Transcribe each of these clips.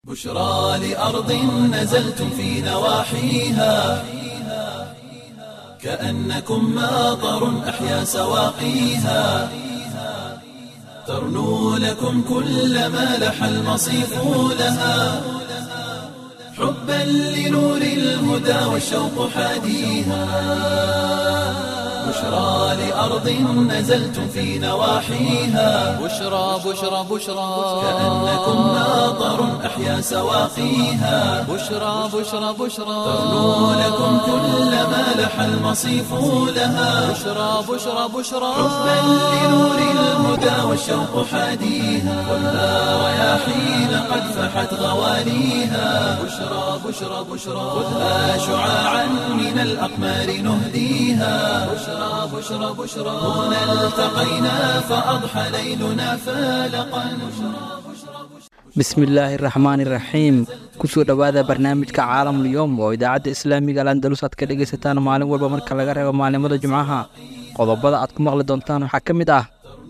بشرى لأرض نزلتم في نواحيها كأنكم ماطر أحيا سواقيها ترنو لكم كل ما لح المصيف لها حبا لنور الهدى والشوق حاديها بشرى لأرض نزلتم في نواحيها بشرى بشرى بشرى كأنكم ماطر أحيا سواقيها بشرى بشرى بشرى ترنو لكم كل ما لح المصيف لها بشرى بشرى بشرى حبا لنور الهدى والشوق حاديها خذها رياحين قد فحت غواليها بشرى بشرى بشرى خذها شعاعا من الأقمار نهديها بشرى بشرى بشرى هنا التقينا فأضحى ليلنا فالقا bismillaahi raxmaani raxiim kusoo dhowaada barnaamijka caalamul yowm oo idaacadda islaamiga landalus aad ka dhegaysataan maalin walba marka laga reebo maalimada jumcaha qodobada aad ku maqli doontaan waxaa ka mid ah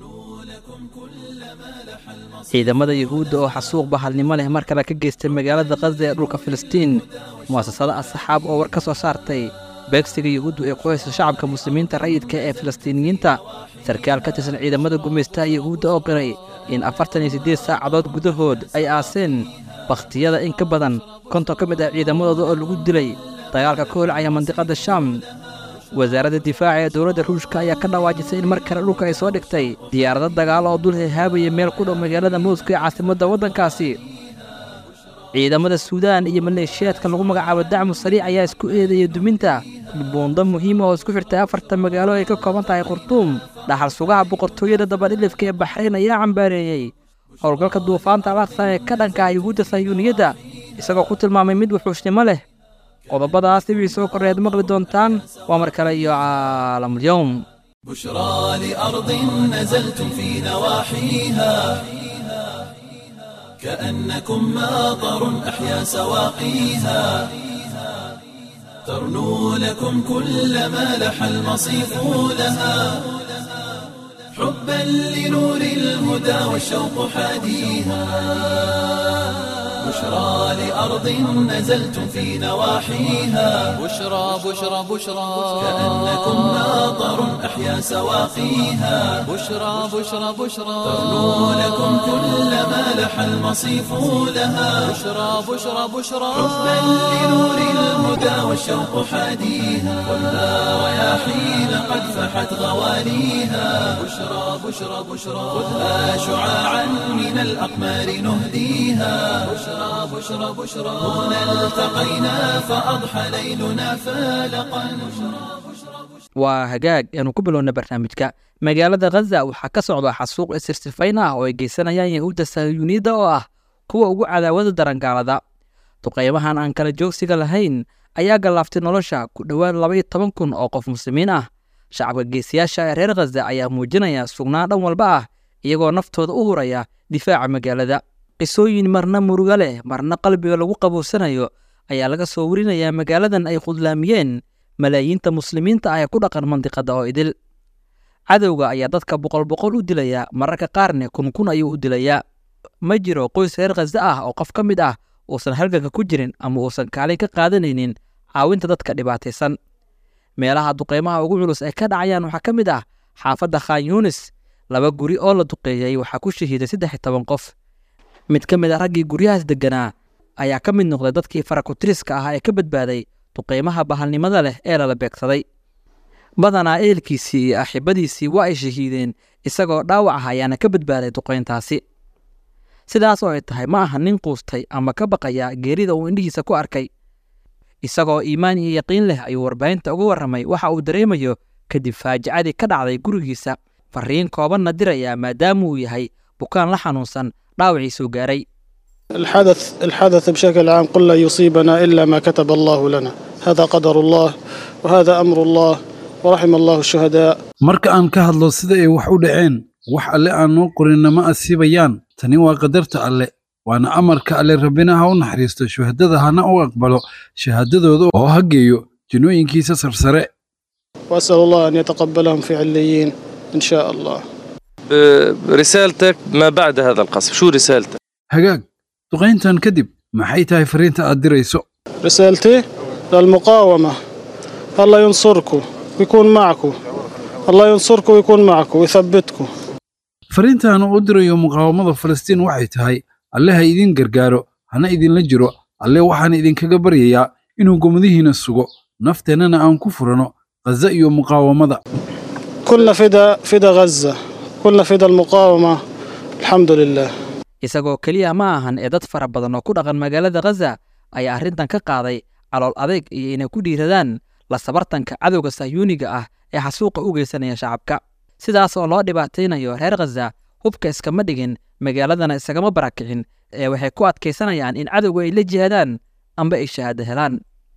ciidamada yuhuudda oo xasuuq bahalnimo leh mar kale ka geystay magaalada khaza ee dhulka filistiin mu'asasada asxaab oo war ka soo saartay beegsiga yuhuuddu ee ku haysa shacabka muslimiinta rayidka ee filistiiniyiinta sarkaal ka tirsan ciidamada gumaystaha yuhuudda oo qiray in afartan iyo siddeed saacadood gudahood ay aaseen bakhtiyada in ka badan konton ka mid ah ciidamadooda oo lagu dilay dagaalka ka holcaya mandiqadda shaam wasaaradda difaaca ee dowladda ruushka ayaa ka dhawaajisay in mar kale dhulka ay soo dhigtay diyaarado dagaalo oo dul hehaabaya meel ku dhow magaalada mowska ee caasimadda waddankaasi ciidamada suudaan iyo maleeshiyaadka lagu magacaabo dacmu sariic ayaa isku eedaya duminta buundo muhiima oo isku xirtay afarta magaalo ay ka kooban tahay khurtuum dhaxal sugaha boqortooyada dabadhilifka ee baxrayn ayaa cambaareeyey howlgalka duufaanta alaqsa ee ka dhanka ah yuhuudda sayuuniyadda isagoo ku tilmaamay mid wuxuushnimo leh qodobadaas dibay soo korreed maqli doontaan waa mar kale iyo caalamulyowm بشرى لأرض نزلتم في نواحيها كأنكم ماطر أحيا سواقيها ترنو لكم كل ما لح المصيف لها حبا لنور الهدى والشوق حاديها بشرى لأرض نزلتم في نواحيها بشرى بشرى بشرى كأنكم ماطر أحيا سواقيها بشرى بشرى بشرى ترنو لكم كل ما لح المصيف لها بشرى بشرى بشرى حبا لنور الهدى والشوق حاديها خذها رياحين قد فحت غواليها بشرى بشرى بشرى خذها شعاعا من الأقمار نهديها بشرى بشرى بشرى هنا التقينا فأضحى ليلنا فالقا waa hagaag aanu ku bilowna barnaamijka magaalada khaza waxaa ka socda xasuuq isirsifayn ah oo ay geysanayaan yahuudda sayuuniyadda oo ah kuwa ugu cadaawada darangaalada duqaymahan aan kala joogsiga lahayn ayaa gallaaftay nolosha ku dhowaad labaiyo toban kun oo qof muslimiin ah shacabka geesiyaasha ee reer khaza ayaa muujinaya sugnaan dhan walba ah iyagoo naftooda u huraya difaaca magaalada qisooyin marna muruga leh marna qalbiga lagu qaboosanayo ayaa laga soo warinayaa magaaladan ay khudlaamiyeen malaayiinta muslimiinta ah ee ku dhaqan mandiqadda oo idil cadowga ayaa dadka boqol boqol u dilaya mararka qaarne kun kun ayuu u dilayaa ma jiro qoys reer khaza ah oo qof ka mid ah uusan halganka ku jirin ama uusan kaalin ka qaadanaynin caawinta dadka dhibaataysan meelaha duqeymaha ugu culus ay ka dhacayaan waxaa ka mid ah xaafadda khan yuunis laba guri oo la duqeeyey waxaa ku shahiiday saddex iyo toban qof mid ka mid a raggii guryahaas degganaa ayaa ka mid noqday dadkii farakutiriska ahaa ee ka badbaaday duqeymaha bahalnimada leh ee lala beegsaday badanaa ehelkiisii iyo axibadiisii waa ay shahiideen isagoo dhaawac ah ayaana ka badbaaday duqeyntaasi sidaas oo ay tahay ma aha nin quustay ama ka baqaya geerida uu indhihiisa ku arkay isagoo iimaan iyo yaqiin leh ayuu warbaahinta uga warramay waxa uu dareemayo kadib faajicadii ka dhacday gurigiisa farriin koobanna diraya maadaama uu yahay bukaan la xanuunsan dhaawacii soo gaaray الحدث الحدث بشكل عام قل لا يصيبنا إلا ما كتب الله لنا هذا قدر الله وهذا أمر الله ورحم الله الشهداء marka aan ka hadlo sida ay wax u dhaceen wax alle aan noo qorinna ma asiibayaan tani waa qadarta alle waana amarka alle rabbina ha u naxariisto shuhadada hana u aqbalo shahaadadooda oo ha geeyo jinooyinkiisa sarsare وأسأل الله أن يتقبلهم في عليين إن شاء الله رسالتك ما بعد هذا القصف شو رسالتك hagaag duqayntan kadib maxay tahay fariinta aad dirayso رسالتي للمقاومة الله ينصركم ويكون معكم الله ينصركم ويكون معكم ويثبتكم fariintaan u dirayo muqaawamada falastiin waxay tahay alle ha idin gargaaro hana idinla jiro alle waxaan idinkaga baryayaa inuu gomadihiina sugo nafteennana aan ku furano khaza iyo muqaawamada كلنا فدا فدا غزة كلنا فدا المقاومة الحمد لله isagoo keliya ma ahan ee dad fara badan oo ku dhaqan magaalada khaza ayaa arrintan ka qaaday calool adeeg iyo inay ku dhiiradaan la sabartanka cadowga sahyuuniga ah ee xasuuqa u geysanaya shacabka sidaas oo loo dhibaataynayo reer khaza hubka iskama dhigin magaaladana isagama barakicin ee waxay ku adkaysanayaan in cadowga ay la jihaadaan amba ay shahaado helaan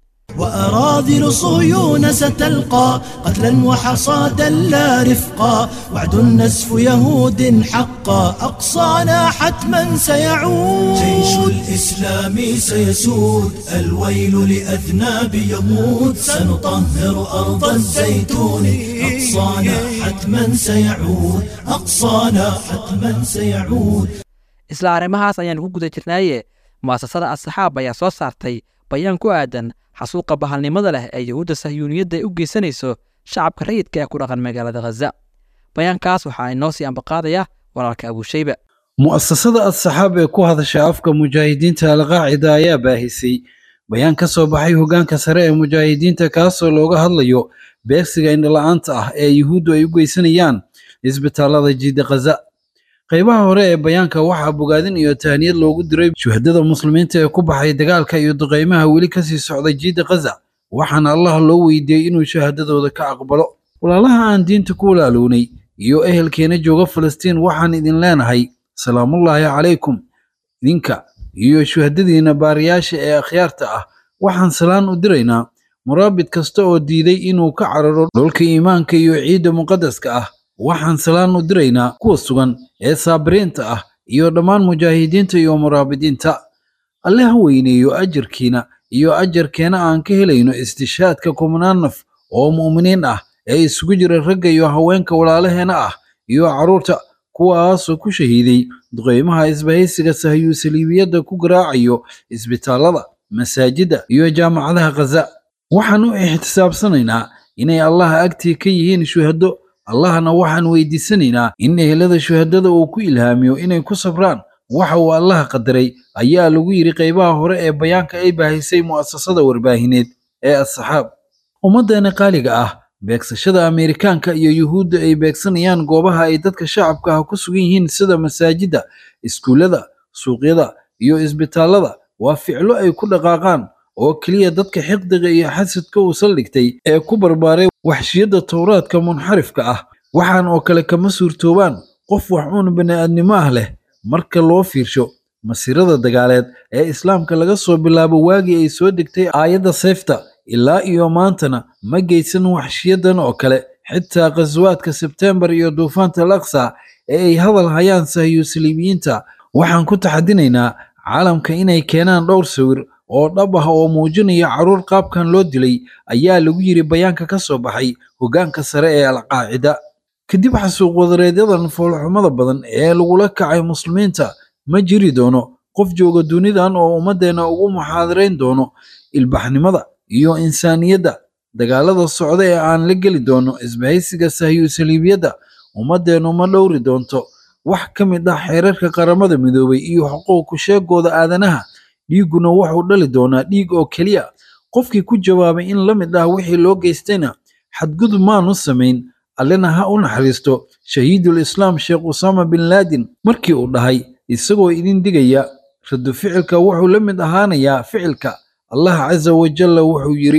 وأراذل صهيون ستلقى قتلا وحصادا لا رفقا وعد النسف يهود حقا أقصانا حتما سيعود جيش الإسلام سيسود الويل لأذناب يموت سنطهر أرض الزيتون أقصانا حتما سيعود أقصانا حتما سيعود isla arrimahaas ayaan ku guda jirnaaye mu'asasada asxaab ayaa soo saartay bayaan ku aadan xasuuqa bahalnimada leh ee yahuudda sahyuuniyadda ay u geysanayso shacabka rayidka ee ku dhaqan magaalada khaza bayaankaas waxaa inoo sii ambaqaadaya walaalka abuushayba mu'asasada asxaab ee ku hadasha afka mujaahidiinta alqaacida ayaa baahisay bayaan ka soo baxay hoggaanka sare ee mujaahidiinta kaasoo looga hadlayo beegsiga indhala-aanta ah ee yuhuuddu ay u geysanayaan isbitaallada jiida khaza qaybaha hore ee bayaanka waxaa bogaadin iyo tahniyad loogu diray shuhadada muslimiinta ee ku baxay dagaalka iyo duqaymaha weli kasii socda jiida khaza waxaana allah loo weydiiyey inuu shahaadadooda ka aqbalo walaalaha aan diinta ku walaalownay iyo ehelkeena jooga falastiin waxaan idin leenahay salaamullaahi calaykum idinka iyo shuhadadiina baariyaasha ee akhyaarta ah waxaan salaan u diraynaa muraabid kasta oo diiday inuu ka cararo dhulka iimaanka iyo ciidda muqaddaska ah waxaan salaan u diraynaa kuwa sugan ee saabiriinta ah iyo dhammaan mujaahidiinta iyo muraabidiinta alle ha weyneeyo ajarkiina iyo ajarkeena aan ka helayno istishaadka kumnaan naf oo mu'miniin ah ee isugu jira ragga iyo haweenka walaalaheena ah iyo carruurta kuwaasoo ku shahiiday duqeymaha isbahaysiga sahyu saliibiyadda ku garaacayo isbitaallada masaajidda iyo jaamacadaha khaza waxaan u ixtisaabsanaynaa inay allaha agtii ka yihiin shuhado allahna waxaan weydiisanaynaa in ehelada shuhadada uu ku ilhaamiyo inay ku sabraan waxa uu allaha qadaray ayaa lagu yidhi qaybaha hore ee bayaanka ay baahisay mu'asasada warbaahineed ee asxaab ummaddeena qaaliga ah beegsashada ameerikaanka iyo yuhuudda ay beegsanayaan goobaha ay dadka shacabka ah ku sugan yihiin sida masaajidda iskuullada suuqyada iyo isbitaallada waa ficlo ay ku dhaqaaqaan oo keliya dadka xiqdiga iyo xasadka uu saldhigtay ee ku barbaaray waxshiyadda towraadka munxarifka ah waxaan oo kale kama suurtoobaan qof wax uun bini'aadnimo ah leh marka loo fiirsho masiirada dagaaleed ee islaamka laga soo bilaabo waagii ay soo degtay aayadda seefta ilaa iyo maantana ma geysan waxshiyadan oo kale xitaa khaswaadka sebteembar iyo duufaanta al aqsa ee ay hadal hayaan sahyu saliibiyiinta waxaan ku taxadinaynaa caalamka inay keenaan dhowr sawir oo dhab ah oo muujinaya carruur qaabkan loo dilay ayaa lagu yidhi bayaanka ka soo baxay hoggaanka sare ee alqaacida kadib xasuuq wadareedyadan foolxumada badan ee lagula kacay muslimiinta ma jiri doono qof jooga dunidan oo ummaddeenna ugu muxaadarayn doono ilbaxnimada iyo insaaniyadda dagaalada socda ee aan la geli doono isbahaysiga sahyu saliibiyadda ummaddeennu ma dhowri doonto wax ka mid ah xeerarka qaramada midoobay iyo xuquuqu sheegooda aadanaha dhiigguna wuxuu dhali doonaa dhiig oo keliya qofkii ku jawaabay in la mid ah wixii loo geystayna xadgudub maanu samayn allena ha u naxariisto shahiidul islaam sheekh usaama bin laadin markii uu dhahay isagoo idin digaya radu ficilka wuxuu la mid ahaanayaa ficilka allah casa wajalla wuxuu yidhi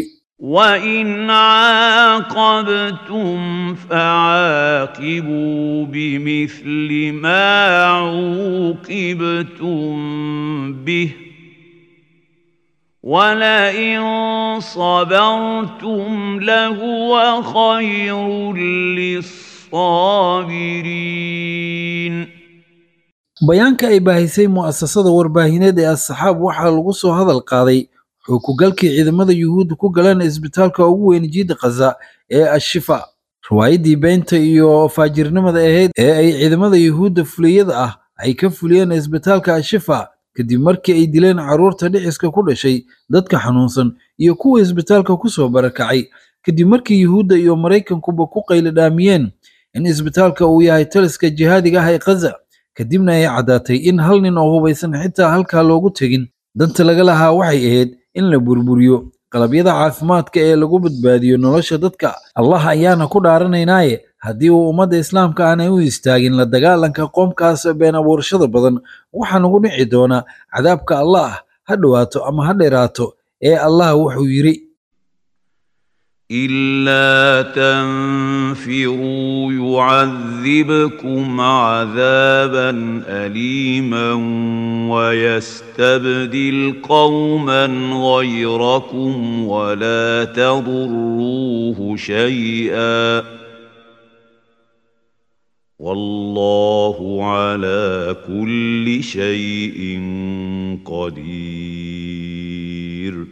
وإن عاقبتم فعاقبوا بمثل ما عوقبتم به ولئن صبرتم لهو خير للصابرين bayaanka ay baahisay mu'asasada warbaahineed ee asxaab waxaa lagu soo hadal qaaday xukugalkii ciidamada yuhuudda ku galeen isbitaalka ugu weyn jiida khaza ee ashifa riwaayaddii beenta iyo faajirnimada ahayd ee ay ciidamada yuhuudda fuliyada ah ay ka fuliyeen isbitaalka ashifa kadib markii ay dileen carruurta dhiciska ku dhashay dadka xanuunsan iyo kuwa isbitaalka ku soo barakacay kadib markii yuhuudda iyo maraykankuba ku qayladhaamiyeen in isbitaalka uu yahay taliska jihaadiga ah ee khaza kadibna ay caddaatay in hal nin oo hubaysan xitaa halkaa loogu tegin danta laga lahaa waxay ahayd in la burburiyo qalabyada caafimaadka ee lagu badbaadiyo nolosha dadka allah ayaana ku dhaaranaynaaye haddii uu ummadda islaamka aanay u istaagin la dagaalanka qoomkaas been abuurashada badan waxaa nagu dhici doonaa cadaabka allah ha dhowaato ama ha dheeraato ee allah wuxuu yidhi إلا تنفروا يعذبكم عذابا أليما ويستبدل قوما غيركم ولا تضروه شيئا والله على كل شيء قدير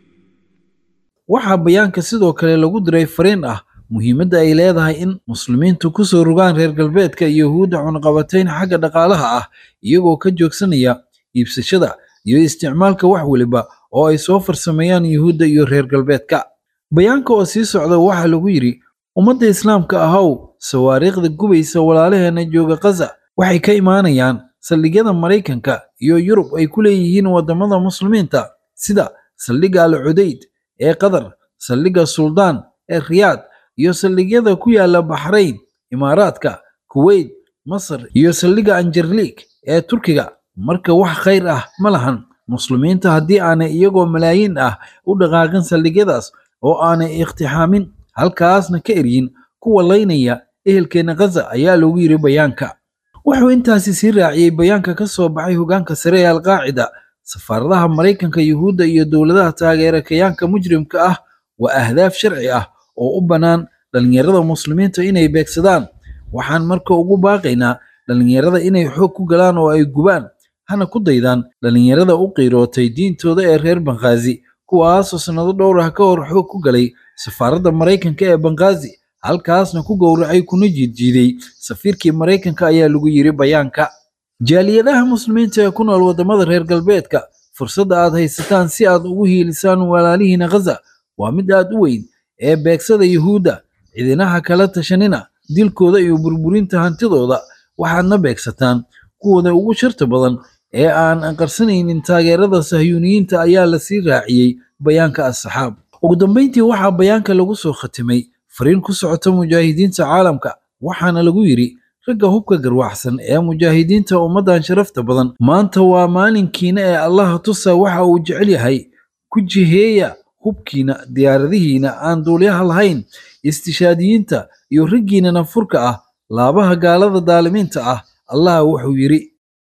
waxaa bayaanka sidoo kale lagu diray fariin ah muhiimadda ay leedahay in muslimiintu ku soo rogaan reer galbeedka iyo yuhuudda cunaqabatayn xagga dhaqaalaha ah iyagoo ka joogsanaya iibsashada iyo isticmaalka wax weliba oo ay soo farsameeyaan yuhuudda iyo reer galbeedka bayaanka oo sii socda waxaa lagu yidhi ummadda islaamka ahow sawaariikhda gubaysa walaalaheena jooga khaza waxay ka imaanayaan saldhigyada maraykanka iyo yurub ay ku leeyihiin waddamada muslimiinta sida saldhigga al cudayd ee qatar saldhigga suldaan ee riyaad iyo saldhigyada ku yaala baxrayn imaaraadka kuweyt masar iyo saldhigga anjarliik ee turkiga marka wax khayr ah ma lahan muslimiinta haddii aanay iyagoo malaayiin ah u dhaqaaqin saldhigyadaas oo aanay ikhtixaamin halkaasna ka eryin kuwa laynaya ehelkeenna khaza ayaa lagu yidhi bayaanka wuxuu intaasi sii raaciyey bayaanka ka soo baxay hoggaanka sare ee alqaacida safaaradaha maraykanka yuhuudda iyo dowladaha taageera kayaanka mujrimka ah waa ahdaaf sharci ah oo u bannaan dhallinyarada muslimiinta inay beegsadaan waxaan marka ugu baaqaynaa dhallinyarada inay xoog ku galaan oo ay gubaan hana ku daydaan dhallinyarada u qiirootay diintooda ee reer banghaazi kuwaasoo sannado dhowr ah ka hor xoog ku galay safaaradda maraykanka ee banghaazi halkaasna ku gowracay kuna jiidjiiday safiirkii maraykanka ayaa lagu yidhi bayaanka jaaliyadaha muslimiinta ee ku nool waddamada reer galbeedka fursadda aad haysataan si aad ugu hiilisaan walaalihiina khaza waa mid aad u weyn ee beegsada yuhuudda cidinaha kala tashanina dilkooda iyo burburinta hantidooda waxaadna beegsataan kuwooda ugu sharta badan ee aan qarsanaynin taageerada sahyuuniyiinta ayaa la sii raaciyey bayaanka asxaab ugu dambayntii waxaa bayaanka lagu soo khatimay fariin ku socota mujaahidiinta caalamka waxaana lagu yidhi ragga hubka garwaxsan ee mujaahidiinta ummaddan sharafta badan maanta waa maalinkiina ee allaha tusa waxa uu jecel yahay ku jiheeya hubkiina diyaaradihiina aan duulyaha lahayn istishaadiyiinta iyo raggiina nafurka ah laabaha gaalada daalimiinta ah allah wuxuu yidhi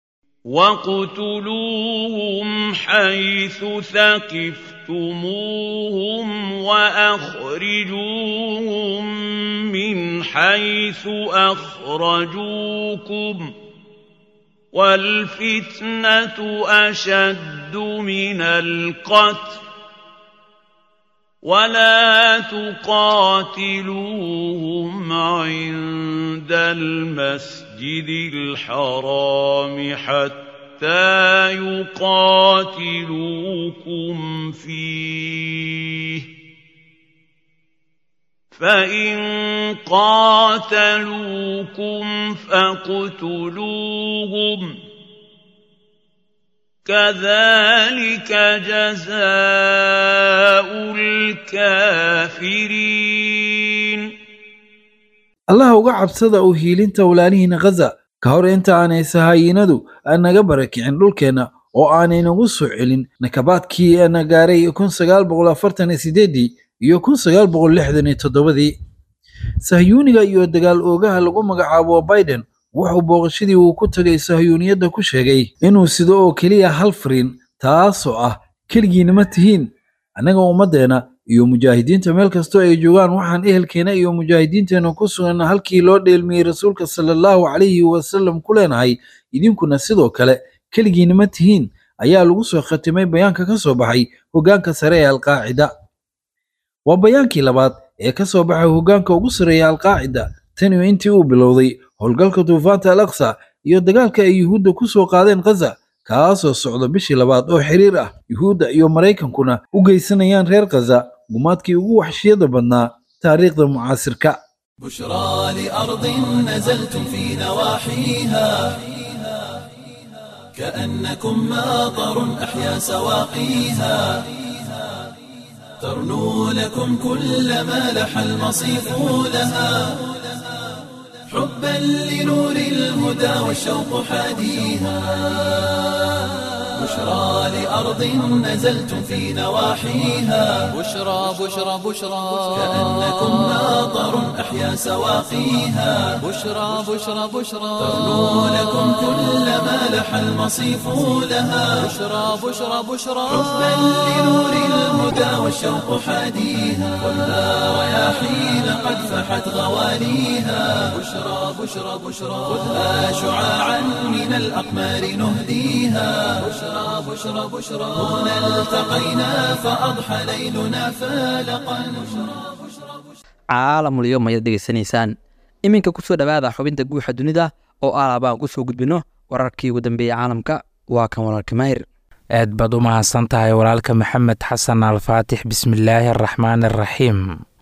واقتلوهم حيث ثقفتموهم واخرجوهم من حيث اخرجوكم والفتنه اشد من القتل ولا تقاتلوهم عند المسجد الحرام حتى يقاتلوكم فيه فان قاتلوكم فاقتلوهم كذلك جزاء الكافرين allah uga cabsada u hiilinta walaalihiina khaza ka hor inta aanay sahaayinadu naga barakicin dhulkeenna oo aanay nagu soo celin nakabaadkii na gaaray kun sagaal boqol afartan iyo sideedii iyo kun sagaal boqol lixdan iyo toddobadii sahyuuniga iyo dagaal oogaha lagu magacaabo biden wuxuu booqashadii uu ku tagay sahyuuniyadda ku sheegay inuu sido oo keliya hal fariin taasoo ah keligiinama tihiin annaga ummaddeena iyo mujaahidiinta meel kastoo ay joogaan waxaan ehelkeena iyo mujaahidiinteenna ku sugan halkii loo dheelmiyey rasuulka sala allahu calayhi wasallam ku leenahay idinkuna sidoo kale keligiinama tihiin ayaa lagu soo khatimay bayaanka ka soo baxay hoggaanka sare ee alqaacida waa bayaankii labaad ee ka soo baxay hoggaanka ugu sarreeya alqaacida tan iyo intii uu bilowday howlgalka duufaanta al aqsa iyo dagaalka ay yuhuudda ku soo qaadeen khaza kaasoo socda bishii labaad oo xiriir ah yuhuudda iyo maraykankuna u geysanayaan reer khaza gumaadkii ugu waxshiyada badnaa taariikhda mucaasirka بشرى لأرض نزلتم في نواحيها كأنكم ماطر أحيا سواقيها ترنو لكم كل ما لح المصيف لها حبا لنور الهدى والشوق حاديها بشرى لأرض نزلتم في نواحيها بشرى بشرى بشرى كأنكم ماطر أحيا سواقيها بشرى بشرى بشرى ترنو لكم كل ما لح المصيف لها بشرى بشرى بشرى حبا لنور الهدى والشوق حاديها خذها رياحين قد فحت غواليها بشرى بشرى بشرى خذها شعاعا من الأقمار نهديها بشرى بشرى بشرى هنا التقينا فأضحى ليلنا فالقا caalamul yom ayaad dhegeysanaysaan iminka kusoo dhowaada xubinta guuxa dunida oo alaabaan kusoo gudbino wararkii ugu dambeeyey caalamka waa kan walaalka maahir aad baad u mahadsan tahay walaalka maxamed xasan alfaatix bismillaahi araxmaan araxiim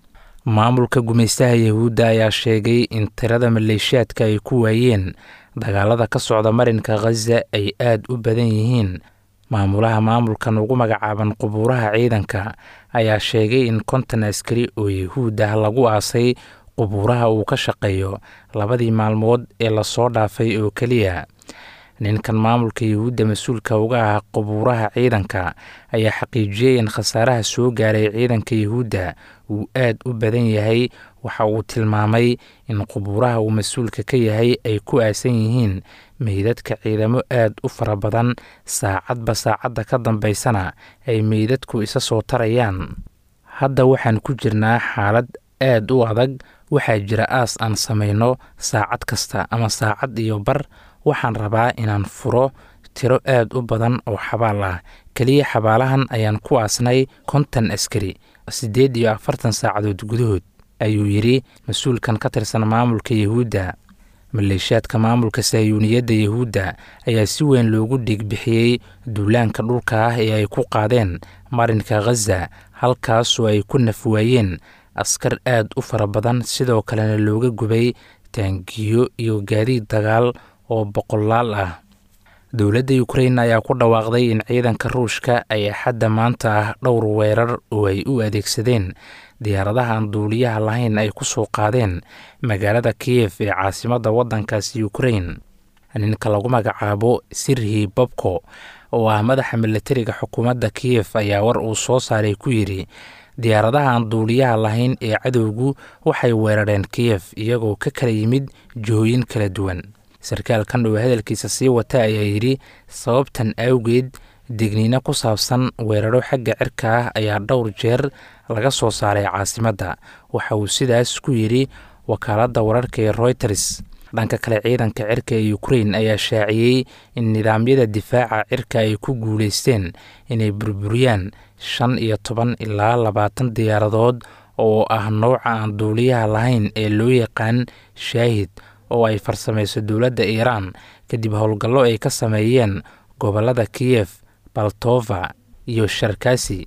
maamulka gumaystaha yahuudda ayaa sheegay in tirada maleeshiyaadka ay ku waayeen dagaalada ka socda marinka khaza ay aad u badan yihiin maamulaha maamulkan ugu magacaaban qubuuraha ciidanka ayaa sheegay in konton askari oo yahuud ah lagu aasay qubuuraha uu ka shaqeeyo labadii maalmood ee lasoo dhaafay oo keliya ninkan maamulka yahuudda mas-uulka uga ah qubuuraha ciidanka ayaa xaqiijiyey in khasaaraha soo gaaray ciidanka yahuudda uu aad u badan yahay waxa uu tilmaamay in qubuuraha uu mas-uulka ka yahay ay ku aasan yihiin meydadka ciidamo aad u fara badan saacadba saacadda ka dambaysana ay meydadku isa soo tarayaan hadda waxaan ku jirnaa xaalad aad u adag waxaa jira aas aan samayno saacad kasta ama saacad iyo bar waxaan rabaa inaan furo tiro aad u badan oo xabaal ah keliya xabaalahan ayaan ku aasnay konton askari siddeed iyo afartan saacadood gudahood ayuu yidhi mas-uulkan ka tirsan maamulka yahuudda maleeshiyaadka maamulka sahyuuniyadda yahuudda ayaa si weyn loogu dhiigbixiyey duulaanka dhulka ah ee ay ku qaadeen marinka khaza halkaasoo ay ku nafwaayeen askar aad u fara badan sidoo kalena looga gubay taangiyo iyo gaadiid dagaal oo boqolaal ah dowladda ukrain ayaa ku dhawaaqday in ciidanka ruushka ay axadda maanta ah dhowr weerar oo ay u adeegsadeen diyaaradaha aan duuliyaha lahayn ay ku soo qaadeen magaalada kiyef ee caasimadda waddankaasi ukrain ninka lagu magacaabo sirhi bobko oo ah madaxa milatariga xukuumadda kiyef ayaa war uu soo saaray ku yidhi diyaaradaha aan duuliyaha lahayn ee cadowgu waxay weerareen kiyef iyagoo ka kala yimid jihooyin kala duwan sarkaalkan oo hadalkiisa sii wata ayaa yidhi sababtan awgeed digniino ku saabsan weeraro xagga cirka ah ayaa dhowr jeer laga soo saaray caasimadda waxa uu sidaas ku yidhi wakaaladda wararka ee royters dhanka kale ciidanka cirka ee ukrain ayaa shaaciyey in nidaamyada difaaca cirka ay ku guulaysteen inay burburiyaan shan iyo toban ilaa labaatan diyaaradood oo ah nooca aan duuliyaha lahayn ee loo yaqaan shaahid oo ay farsamayso dowladda iiraan kadib howlgallo ay ka sameeyeen gobollada kiyef baltova iyo sharkasi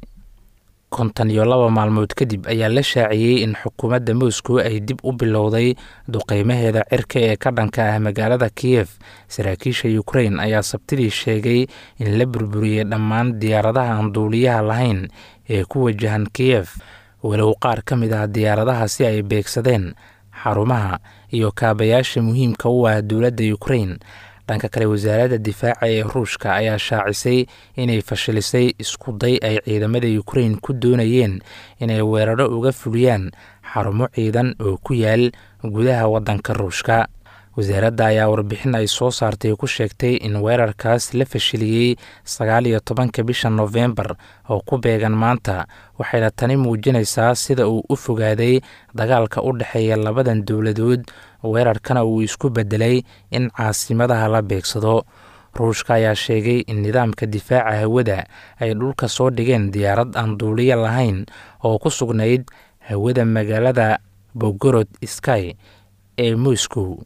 konton iyo laba maalmood kadib ayaa la shaaciyey in xukuumadda moscow ay dib u bilowday duqeymaheeda cirka ee ka dhanka ah magaalada kiyef saraakiisha ukrain ayaa sabtidii sheegay in la burburiyey dhammaan diyaaradaha aan duuliyaha lahayn ee ku wajahan kiyef walow qaar ka mid ah diyaaradahaasi ay beegsadeen xarumaha iyo kaabayaasha muhiimka u ah dowladda ukrain dhanka kale wasaaradda difaaca ee ruushka ayaa shaacisay inay fashilisay isku day ay ciidamada ukrain ku doonayeen inay weeraro uga fuliyaan xarumo ciidan oo ku yaal gudaha waddanka ruushka wasaaradda ayaa warbixin ay soo saartay ku sheegtay in weerarkaas la fashiliyey sagaal iyo tobanka bisha nofembar oo ku beegan maanta waxayna tani muujinaysaa sida uu u fogaaday dagaalka u dhexeeya labadan dowladood weerarkana uu isku beddelay in caasimadaha la beegsado ruushka ayaa sheegay in nidaamka difaaca hawada ay dhulka soo dhigeen diyaarad aan duuliyo lahayn oo ku sugnayd hawada magaalada bogorod sky ee moscow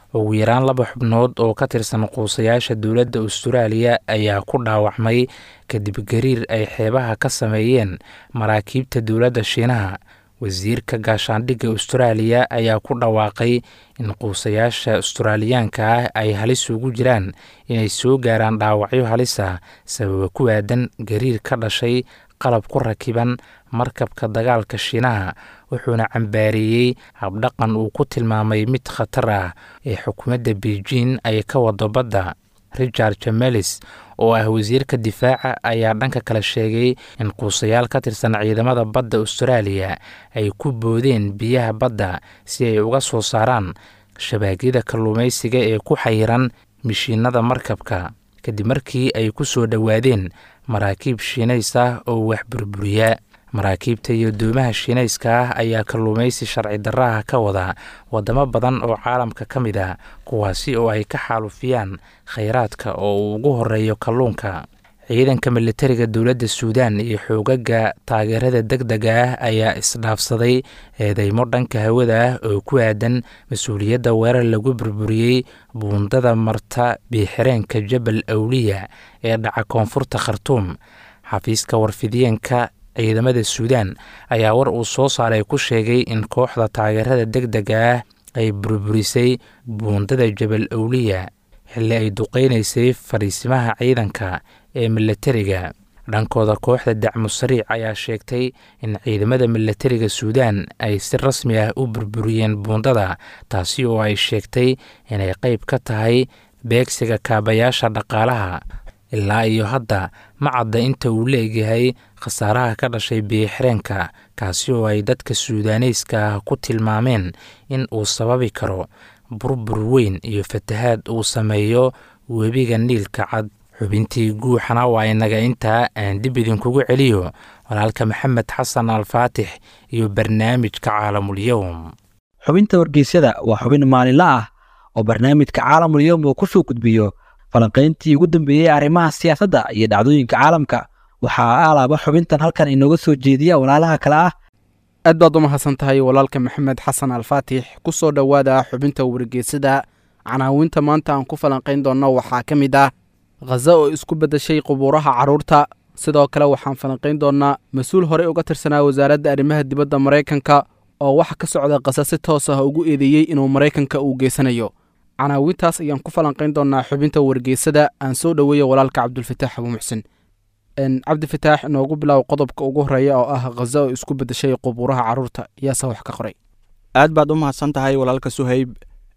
ugu yaraan laba xubnood oo ka tirsan quusayaasha dowladda austraaliya ayaa ku dhaawacmay kadib gariir ay xeebaha ka sameeyeen maraakiibta dowladda shiinaha wasiirka gaashaandhigga austraaliya ayaa ku dhawaaqay in quusayaasha australiyaanka ah ay halis ugu jiraan inay soo gaaraan dhaawacyo halis ah sababa ku aadan gariir ka dhashay qalab ku rakiban markabka dagaalka shiinaha wuxuuna cambaareeyey habdhaqan uu ku tilmaamay mid khatar ah ee xukuumadda beijing ay ka wado badda richard jamelis oo ah wasiirka difaaca ayaa dhanka kale sheegay in quusayaal ka tirsan ciidamada badda austraaliya ay ku boodeen biyaha badda si ay uga soo saaraan shabaagyada kalluumaysiga ee ku xayiran mishiinada markabka kadib markii ay ku soo dhowaadeen maraakiib shiinays ah oo wax burburiya maraakiibta iyo doomaha shiinayska ah ayaa kalluumaysi sharci darraha ka wada wadamo badan oo caalamka ka mid ah kuwaasi oo ay ka xaalufiyaan khayraadka oo uu ugu horeeyo kalluunka ciidanka militariga dowladda suudaan iyo xoogaga taageerada deg dega ah ayaa isdhaafsaday eedeymo dhanka hawada ah oo ku aadan mas-uuliyadda weerar lagu burburiyey buundada marta biixireenka jabal awliya ee dhaca koonfurta khartuum xafiiska warfidiyeenka ciidamada suudaan ayaa war uu soo saaray ku sheegay in kooxda taageerada deg dega ah ay burburisay buundada jabal awliya xilli ay duqeynaysay fadhiisimaha ciidanka ee milatariga dhankooda kooxda dacmu sariic ayaa sheegtay in ciidamada milatariga suudaan ay si rasmi ah u burburiyeen buundada taasi oo ay sheegtay inay qeyb ka tahay beegsiga kaabayaasha dhaqaalaha ilaa iyo hadda ma cadda inta uu leegyahay khasaaraha ka dhashay biixireenka kaasi oo ay dadka suudaaneyska ah ku tilmaameen in uu sababi karo burbur weyn iyo fatahaad uu sameeyo webiga niilka cad xubintii guuxana waa inaga intaa aan dib idinkugu celiyo walaalka maxamed xasan alfaatix iyo barnaamijka caalamulyowm xubinta wargeysyada waa xubin maalinle ah oo barnaamijka caalamulyowm uu kusoo gudbiyo falanqayntii ugu dambeeyey arrimaha siyaasadda iyo dhacdooyinka caalamka waxaa alaaba xubintan halkan inooga soo jeediya walaalaha kale ah aad baad u mahadsan tahay walaalka maxamed xasan alfaatix ku soo dhowaada xubinta wargeysada canaawinta maanta aan ku falanqayn doonno waxaa ka mid ah khaza oo isku beddeshay qubuuraha carruurta sidoo kale waxaan falanqayn doonnaa mas-uul horey uga tirsanaa wasaaradda arrimaha dibadda maraykanka oo waxa ka socda khaza si toos ah ugu eedeeyey inuu maraykanka uu geysanayo canaawintaas ayaan ku falanqayn doonnaa xubinta wargeysada aan soo dhoweeya walaalka cabdulfataax abuu muxsin cabdifataax inoogu bilow qodobka ugu horeeya oo ah khaza oo isku beddeshay qubuuraha carruurta yaase wax ka qoray aad baad u mahadsan tahay walaalka suhayb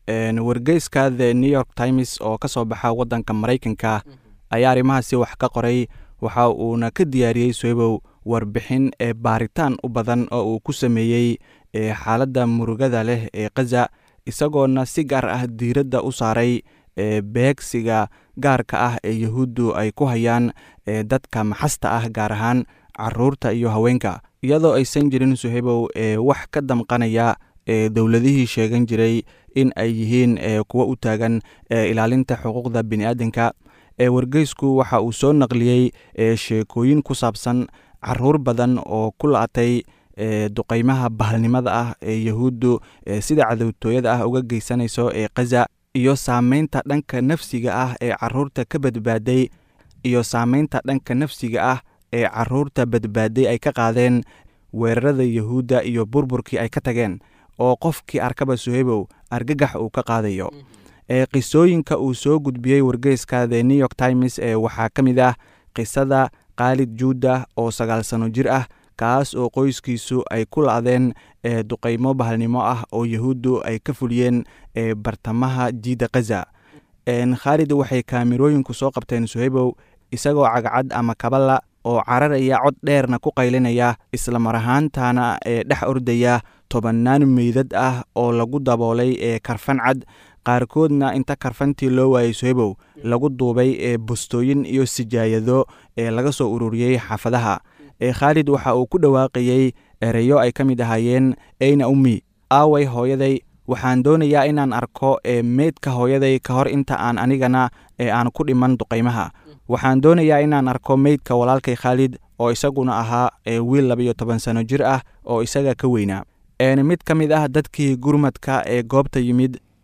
wargeyska the new york times oo ka soo baxa waddanka maraykanka ayaa arrimahaasi wax ka qoray waxa uuna ka diyaariyey suhaybow warbixin ee baaritaan u badan oo uu ku sameeyey xaaladda murugada leh ee khaza isagoona si gaar ah diiradda u saaray beegsiga gaarka ah ee yahuuddu ay ku hayaan dadka maxasta ah gaar ahaan caruurta iyo haweenka iyadoo aysan jirin suhaybow wax ka damqanaya dowladihii sheegan jiray in ay yihiin kuwo u taagan ilaalinta xuquuqda bini'aadanka wargeysku waxa uu soo naqliyey sheekooyin ku saabsan caruur badan oo ku la-atay duqeymaha bahalnimada ah ee yahuuddu sida cadowtooyada ah uga geysanayso ee khaza iyo saameynta dhanka nafsiga ah ee caruurta ka badbaaday iyo saameynta dhanka nafsiga ah ee caruurta badbaaday ay ka qaadeen weerarada yahuudda iyo burburkii ay ka tageen oo qofkii arkaba suhaybow argagax uu ka qaadayo qisooyinka uu soo gudbiyey wargeyska the new york times ee waxaa ka mid ah qisada khaalid juuda oo sagaal sano jir ah kaas oo qoyskiisu ay ku la-deen duqeymo bahalnimo ah oo yahuuddu ay ka fuliyeen bartamaha jiida khaza khaalid waxay kaamirooyinku soo qabteen suhaybow isagoo cagcad ama kabala oo cararaya cod dheerna ku qaylinaya isla mar ahaantana ee dhex ordaya tobannaan meydad ah oo lagu daboolay ee karfan cad qaarkoodna inta karfantii loo waayey suhaybow lagu duubay ee bustooyin iyo sijaayado ee laga soo ururiyey xaafadaha khaalid waxa uu ku dhawaaqayey ereyo ay ka mid ahaayeen eyna ummi aaway hooyaday waxaan doonayaa inaan arko ee meydka hooyaday ka hor inta aan anigana ee aan ku dhiman duqaymaha waxaan doonayaa inaan arko meydka walaalkay khaalid oo isaguna ahaa wiil labayo toban sano jir ah oo isaga ka weynaa mid ka mid ah dadkii gurmadka ee goobta yimid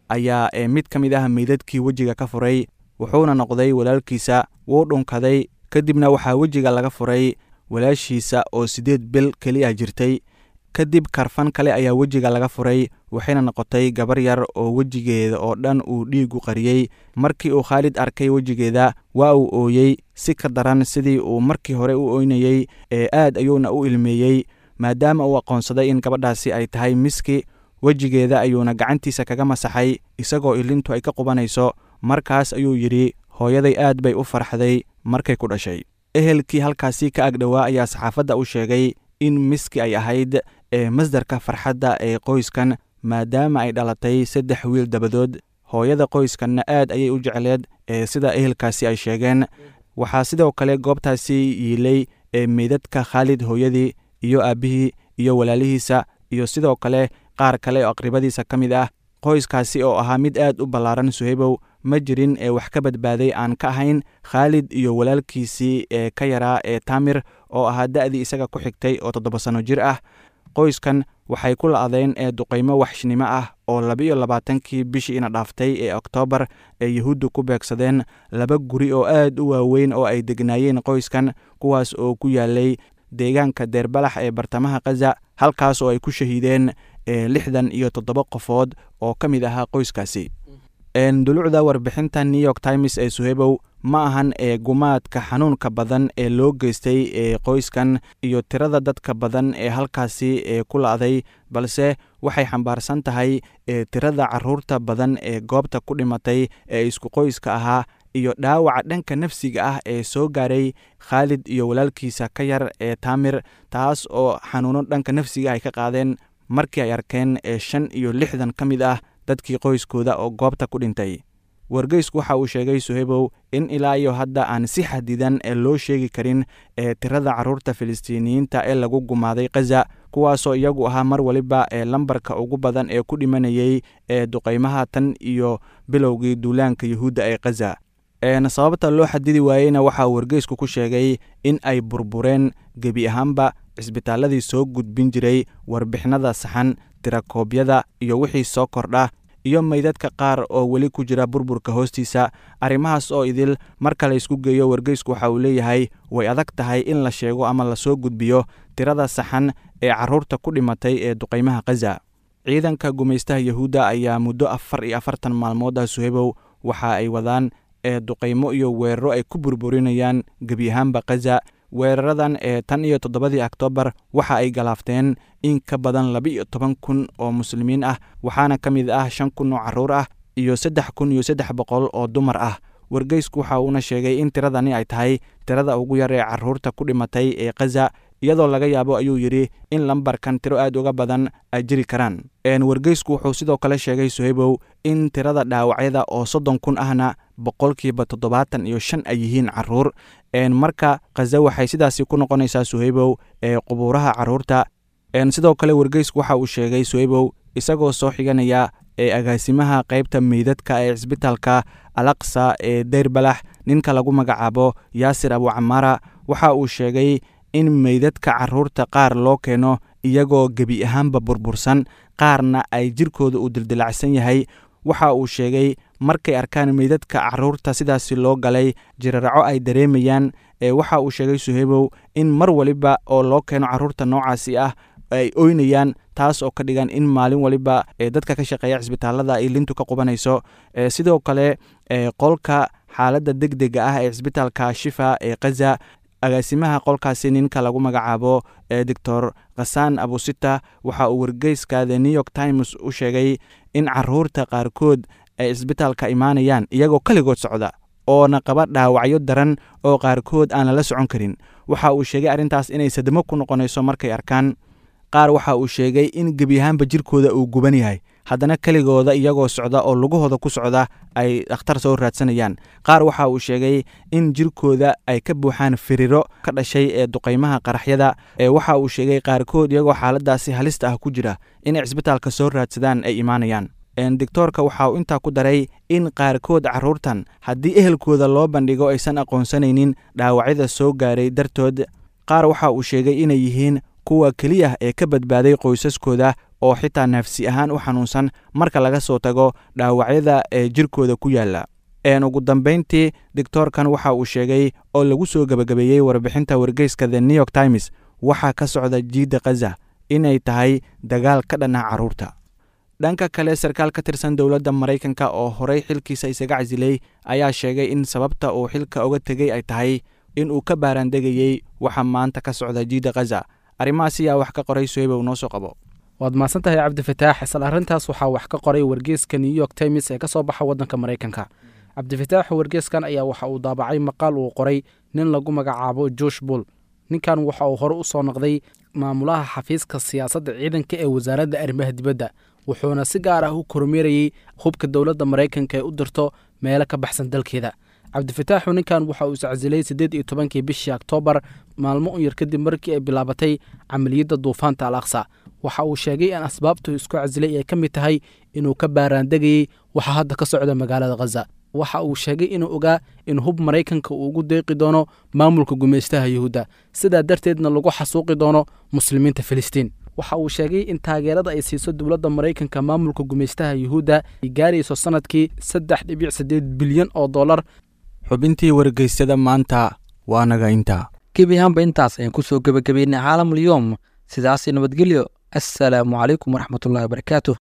ayaa ee mid ka mid ah meydadkii wejiga ka furay wuxuuna noqday walaalkiisa wuu dhunkaday kadibna waxaa wejiga laga furay walaashiisa oo siddeed bil keliya jirtay kadib karfan kale ayaa wejiga laga furay waxayna noqotay gabar yar oo wejigeeda oo dhan uu dhiigu qariyey markii uu khaalid arkay wejigeeda waa uu ooyey si ka daran sidii uu markii hore u oynayey ee aad ayuuna u ilmeeyey maadaama uu aqoonsaday in gabadhaasi ay tahay miski wejigeeda ayuuna gacantiisa kaga masaxay isagoo ilintu ay ka qubanayso markaas ayuu yidhi hooyaday aad bay u farxday markay ku dhashay ehelkii halkaasi ka agdhowaa ayaa saxaafadda u sheegay in miski ay ahayd ee masdarka farxadda ee qoyskan maadaama ay dhalatay saddex wiil dabadood hooyada qoyskanna aad ayay u jecleed ee sida ehelkaasi ay sheegeen waxaa sidoo kale goobtaasi yiilay ee meydadka khaalid hooyadii iyo aabbihii iyo walaalihiisa iyo sidoo kale qaar kale oo aqribadiisa ka mid ah qoyskaasi oo ahaa mid aad u ballaaran suhaybow ma jirin ee wax ka badbaaday aan ka ahayn khaalid iyo walaalkiisii ee ka yaraa ee taamir oo ahaa da'dii isaga ku xigtay oo toddoba sanno jir ah qoyskan waxay ku la'deen ee duqaymo waxshnimo ah oo labiiyo labaatankii bishii ina dhaaftay ee oktoobar ee yuhuuddu ku beegsadeen laba guri oo aad u waaweyn oo ay degnaayeen qoyskan kuwaas oo ku yaalay deegaanka deerbalax ee bartamaha khaza halkaas oo ay ku shahiideen lixdan iyo toddoba qofood oo ka mid ahaa qoyskaasi dulucda warbixinta new york times ee suhebow ma ahan ee gumaadka xanuunka badan ee loo geystay ee qoyskan iyo tirada dadka badan ee halkaasi ee ku la'day balse waxay xambaarsan tahay ee tirada caruurta badan ee goobta ku dhimatay ee isku qoyska ahaa iyo dhaawaca dhanka nafsiga ah ee soo gaaray khaalid iyo walaalkiisa ka yar ee taamir taas oo xanuuno dhanka nafsiga ay ka qaadeen markii ay arkeen ee shan iyo lixdan ka mid ah dadkii qoyskooda oo goobta ku dhintay wargeysku waxa uu sheegay suhebow in ilaa iyo hadda aan si xadidan ee loo sheegi karin ee tirada carruurta filistiiniyiinta ee lagu gumaaday khaza kuwaasoo iyagu ahaa mar waliba ee lambarka ugu badan ee ku dhimanayey ee duqaymaha tan iyo bilowgii duulaanka yuhuudda ee khaza sababta loo xadidi waayeyna waxaa wargeysku ku sheegay in ay burbureen gebi ahaanba cisbitaaladii soo gudbin jiray warbixinada saxan tirakoobyada iyo wixii soo kordha iyo meydadka qaar oo weli ku jira burburka hoostiisa arrimahaas oo idil marka la ysku geeyo wargeysku waxa uu leeyahay way adag tahay in la sheego ama lasoo gudbiyo tirada saxan ee carruurta ku dhimatay ee duqaymaha khaza ciidanka gumaystaha yuhuudda ayaa muddo afar iyo afartan maalmood ah suhebow waxa ay wadaan ee duqaymo iyo weeraro ay ku burburinayaan gebi ahaanba khaza weeraradan ee tan iyo toddobadii oktoobar waxa ay galaafteen in ka badan laba-iyo toban kun oo muslimiin ah waxaana ka mid ah shan kun oo carruur ah iyo saddex kun iyo saddex boqol oo dumar ah wargeysku waxa uuna sheegay in tiradani ay tahay tirada ugu yar ee carruurta ku dhimatay ee khaza iyadoo laga yaabo ayuu yidhi in lambarkan tiro aad uga badan ay jiri karaan wargeysku wuxuu sidoo kale sheegay suhaybow in tirada dhaawacyada oo soddon kun ahna boqolkiiba toddobaatan iyo shan ay yihiin carruur marka khaza waxay sidaasi ku noqonaysaa suhaybow ee qubuuraha carruurta sidoo kale wargeysku waxa uu sheegay suhaybow isagoo soo xiganaya ee agaasimaha qaybta meydadka ee cisbitaalka alaqsa ee deyrbalax ninka lagu magacaabo yaasir abucamara waxa uu sheegay in meydadka carruurta qaar loo keeno iyagoo gebi ahaanba burbursan qaarna ay jirkooda uu dildilacsan yahay waxa uu sheegay markay arkaan meydadka carruurta sidaasi loo galay jiraraco ay dareemayaan ee waxa uu sheegay suhaybow in mar waliba oo loo keeno carruurta noocaasi ah ay oynayaan taas oo ka dhigan in maalin waliba ee dadka ka shaqeeya cisbitaalada ay lintu ka qubanayso sidoo kale qolka xaaladda deg dega ah ee cisbitaalka shifa ee khaza agaasimaha qolkaasi ninka lagu magacaabo ee doctor khasaan abusita waxa uu wargeyska the new york times u sheegay in carruurta qaarkood ay cisbitaalka imaanayaan iyagoo keligood socda oona qaba dhaawacyo daran oo qaarkood aan lala socon karin waxa uu sheegay arrintaas inay sadamo ku noqonayso markay arkaan qaar waxa uu sheegay in gebi ahaanba jirkooda uu guban yahay haddana keligooda iyagoo socda oo lugahooda ku socda ay dhakhtar soo raadsanayaan qaar waxa uu sheegay in jirkooda ay ka buuxaan firiro ka dhashay ee duqaymaha qaraxyada ee waxa uu sheegay qaarkood iyagoo xaaladaasi halista ah ku jira inay cisbitaalka soo raadsadaan ay imaanayaan doctoorka waxa uu intaa ku daray in qaarkood carruurtan haddii ehelkooda loo bandhigo aysan aqoonsanaynin dhaawacyada soo gaaray dartood qaar waxa uu sheegay inay yihiin kuwa keliya ee ka badbaaday qoysaskooda oo xitaa nafsi ahaan u xanuunsan marka laga soo tago dhaawacyada ee jirkooda ku yaalla ugu dambayntii doctoorkan waxa uu sheegay oo lagu soo gebagabeeyey warbixinta wargeyska the new york times waxaa ka socda jiidda khaza inay tahay dagaal ka dhanah carruurta dhanka kale sarkaal ka tirsan dowladda maraykanka oo horey xilkiisa isaga casilay ayaa sheegay in sababta uu xilka oga tegey ay tahay in uu ka baaraandegayey waxa maanta ka socda jiidda khaza arrimahaas ayaa wax ka qoray sohebow noo soo qabo waad mahadsan tahay cabdifataax isla arrintaas waxaa wax ka qoray wargeeska new york times ee ka soo baxa waddanka maraykanka cabdifataax wargeeskan ayaa waxa uu daabacay maqaal uu qoray nin lagu magacaabo josh bull ninkan waxa uu hore u soo noqday maamulaha xafiiska siyaasadda ciidanka ee wasaaradda arrimaha dibadda wuxuuna si gaar ah u kormeerayey hubka dowladda maraykanka ee u dirto meelo ka baxsan dalkeeda cabdifataaxu ninkan waxa uu iscasilay siddeed iyo tobankii bishii oktoobar maalmo un yar kadib markii ay bilaabatay camaliyadda duufaanta al aqsa waxa uu sheegay in asbaabtu isku casilay ay ka mid tahay inuu ka baaraandegayey waxa hadda ka socda magaalada khaza waxa uu sheegay inuu ogaa in hub maraykanka uu ugu deeqi doono maamulka gumaystaha yuhuudda sidaa darteedna lagu xasuuqi doono muslimiinta filistiin waxa uu sheegay in taageerada ay siiso dowladda maraykanka maamulka gumaystaha yuhuudda ay gaarayso sanadkii saddex dhibic siddeed bilyan oo dollar xubintii wargeysyada maanta waa naga intaa gebi ahaanba intaas ayaan kusoo gebagabeynay caalamulyoom sidaasi nabadgelyo assalaamu calaykum waraxmatullahi wabarakaatuh